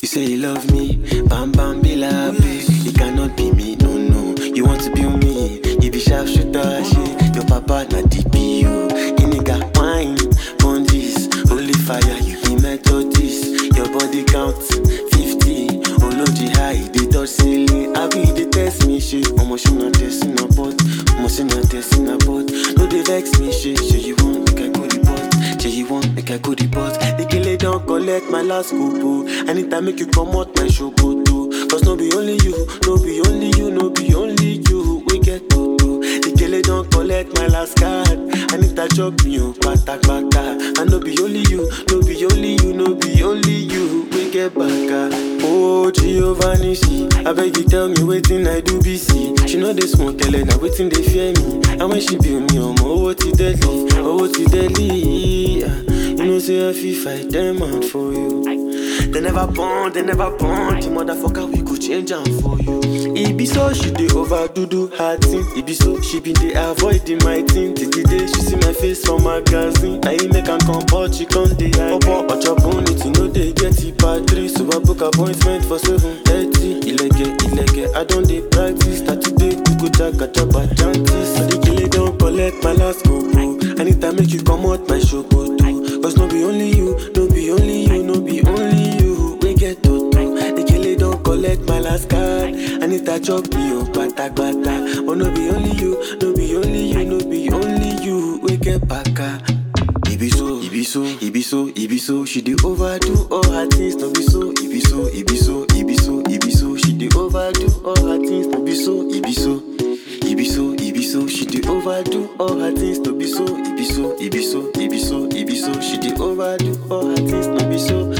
You say you love me, bam bam bila babe. It cannot be me, no no. You want to be me, you be sharp shooter, shit. Your papa na DPO. You nigga wine, bondis, holy fire, you be methodist. Your body count 50. Oloji high, they touch ceiling. I be the test me shit. Omo she not testing a bot, omo she not testing a bot. No they vex me shit. Say you want make I go the bot, say you want make I go the bot. The killer don't collect my last couple. Anytime make you come out my show go to. Cause no be only you, no be only you, no be only you. We get to do. The killer don't collect my last card. I need that chop me, oh, pata pata. And no be only you, no be only you, no be only you. We get back. ah. Oh, Giovanni, she. I beg you tell me waiting I do BC. She know they smoke, tell her now waiting they fear me. And when she build me, um, oh, what it deadly, oh, what it deadly. ah. You know, say I feel fight them out for you. They never born, they never born. The motherfucker, we could change am for you. It be so she dey overdo do her thing. It be so she been dey avoid the my thing. Till the day she see my face for magazine. Now he make am come but she come dey hide. Popo opportunity no dey get it part three. So I book appointment for seven thirty. Ilege ilege, I don dey practice. Start today, we go jaga jaba chances. So the killer don collect my last go Anytime make you come out my show go do. Cause no be only you, no be only you, no be only you. We get to do. The killer don't collect my last card. I need that chop me oh pata pata. But no be only you, no be only you, no be only you. We get back. ah. It be so, it be so, it be so, it be so. She dey overdo all her things, no be so. It be so, it be so, it be so, it be so. She dey overdo all her things, no be so. It be so, it be so, it be so. She dey overdo all her things, no be so. It be so, it be so, it be so, it be so. She dey overdo all her things, no be so.